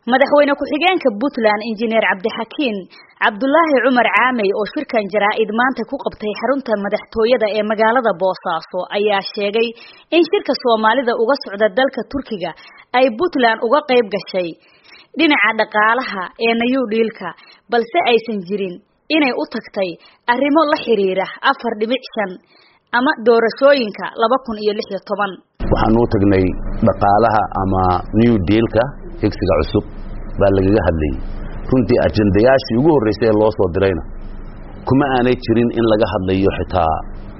madaxweyne ku-xigeenka puntland injineer cabdixakiin cabdulaahi cumar caamey oo shirkan jaraa-id maanta ku qabtay xarunta madaxtooyada ee magaalada boosaaso ayaa sheegay in shirka soomaalida uga socda dalka turkiga ay puntland uga qayb gashay dhinaca dhaqaalaha ee nayu dhiilka balse aysan jirin inay u tagtay arrimo la xiriira afar dhibic shan ama doorashooyinka laba kun iyo lix iyo toban waxaan u tagnay dhaqaalaha ama new dealka higsiga cusub baa lagaga hadlayay runtii ajendayaashii ugu horreysay ee loo soo dirayna kuma aanay jirin in laga hadlayo xitaa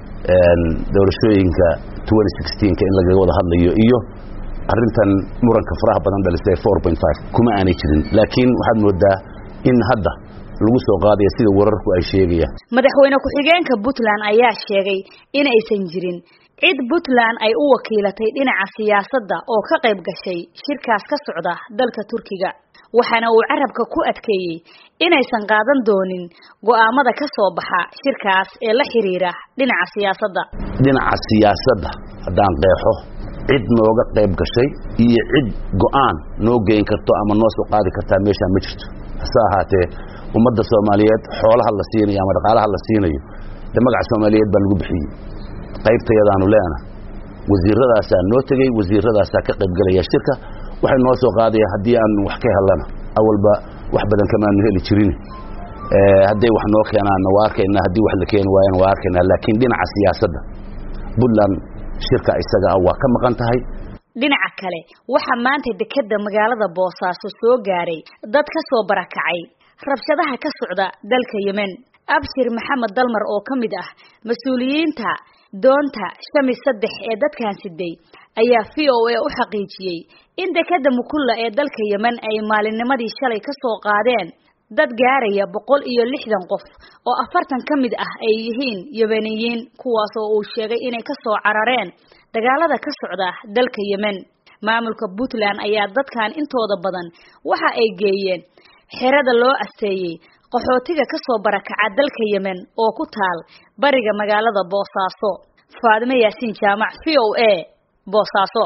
doorashooyinka ka in lagaga wada hadlayo iyo arintan muranka faraha badan dhalisay kuma aanay jirin laakiin waxaad moodaa in hadda lagu soo qaadaya sida wararku ay sheegayaan madaxweyne ku-xigeenka puntland ayaa sheegay in aysan jirin cid puntland ay u wakiilatay dhinaca siyaasadda oo ka qayb gashay shirkaas ka socda dalka turkiga waxaana uu carabka ku adkeeyey inaysan qaadan doonin go'aamada ka soo baxa shirkaas ee la xiriira dhinaca siyaasadda dhinaca siyaasadda haddaan qeexo cid nooga qayb gashay iyo cid go'aan noo geyn karto ama noo soo qaadi kartaa meeshaan ma jirto hase ahaatee ummadda soomaaliyeed xoolaha la siinayo ama dhaqaalaha la siinayo dee magaca soomaaliyeed baa lagu bixiyey qaybtayadaanu leena wasiiradaasaa noo tegey wasiiradaasaa ka qaybgelaya shirka waxay noo soo qaadaya haddii aan wax ka helana awalba wax badan kamaanu heli jirin hadday wax noo keenaanna waa arkaynaa haddii wax la keeni waayana waa arkaynaa laakiin dhinaca siyaasadda puntland shirka isaga ah waa ka maqan tahay dhinaca kale waxaa maanta dekedda magaalada boosaaso soo gaaray dad ka soo barakacay rabshadaha ka socda dalka yemen abshir maxamed dalmar oo ka mid ah mas-uuliyiinta doonta shami saddex ee dadkan siday ayaa v o a u xaqiijiyey in dekedda mukulla ee dalka yemen ay maalinnimadii shalay ka soo qaadeen dad gaaraya boqol iyo lixdan qof oo afartan ka mid ah ay yihiin yemeniyiin kuwaas oo uu sheegay inay ka soo carareen dagaalada ka socda dalka yemen maamulka puntland ayaa dadkan intooda badan waxa ay geeyeen xerada loo asteeyey qaxootiga ka soo barakaca dalka yemen oo ku taal bariga magaalada boosaaso faadime yaasiin jaamac v o a boosaaso